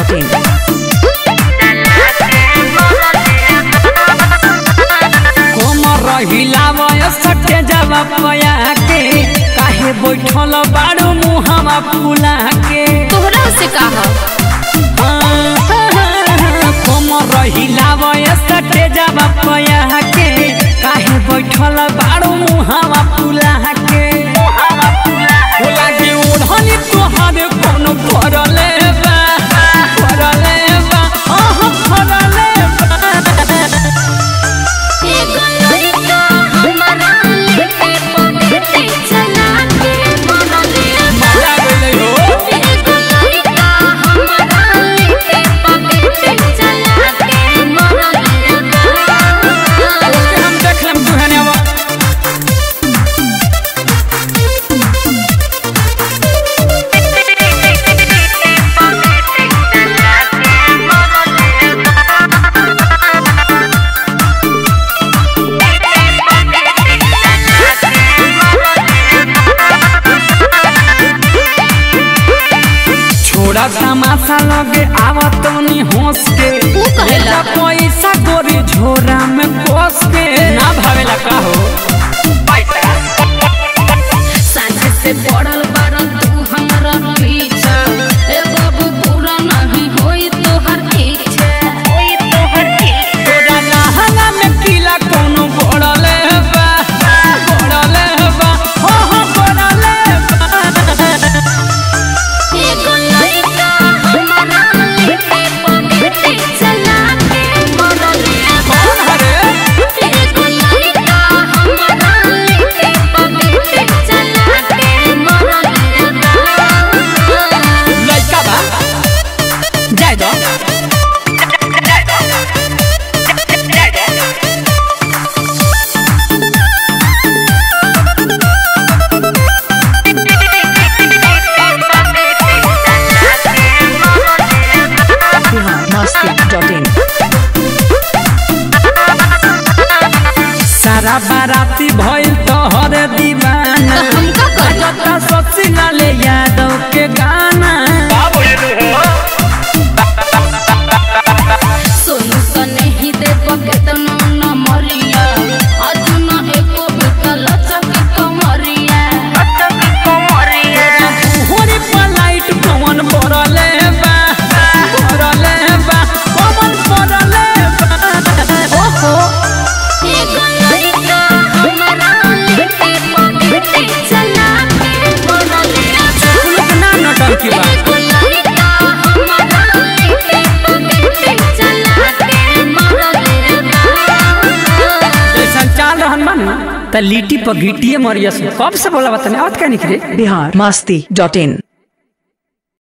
masti.in. कोमर हिलावय सटे जावा पया के काहे बैठल बाड़ू मुहावा फुला के तोहरा से कहा कोमर हिलावय सटे जावा पया के काहे बैठल बाड़ू मुहावा फुला के होला के ओढ़नी तोहर कोनो फरले बा फरले बा आह फरले बा एगो लड़का हमरा लेके पगड़ी चला के मरले मजा गेलै हो एगो लड़का हमरा लेके पगड़ी चला के मरले ओके हम देख लेम दुहने अब छोड़ा तमाशा लगे आवत नी हंस के ऊ कहेला। लेला पैसा गोरी झोरा में कोस के ना भावेला का हो साझे से पड़ल बारन तू हमरा पीछा ए बाबू पूरा नहीं होई तोहर इच्छा होई तोहर इच्छा तोरा लहंगा में किला कोनो बड़ले बा बड़ले बा हो हो बड़ले बा एगो लड़का हमरा लेके पगड़ी चला के मरले कौन हरे एगो लड़का हमरा लेके पगड़ी चला के मरले लड़का बा जाय दो Bihar masti.in. सारा बाराती भइल तोहर दीवाना तो हमका कर बजता सची लाले यादव के गाना सोनू सने ही दे पकेतनो न मरिया अजुन एको बिकल चकी कमरिया चकी कमरिया होरी पलाइट पवन पड़ले बा पड़ले बा पवन पड़ले बा ओहो एगो लड़का हमरा लेके पगड़ी चला के मरले लोग ना नटंकी बा एगो लड़का हमरा लेके पगड़ी चला के मरले जैसा चाल रहन बा न त लिट्टी पर घिटिए मरियस कब से बोला बतने आवत का निकरे Bihar masti.in.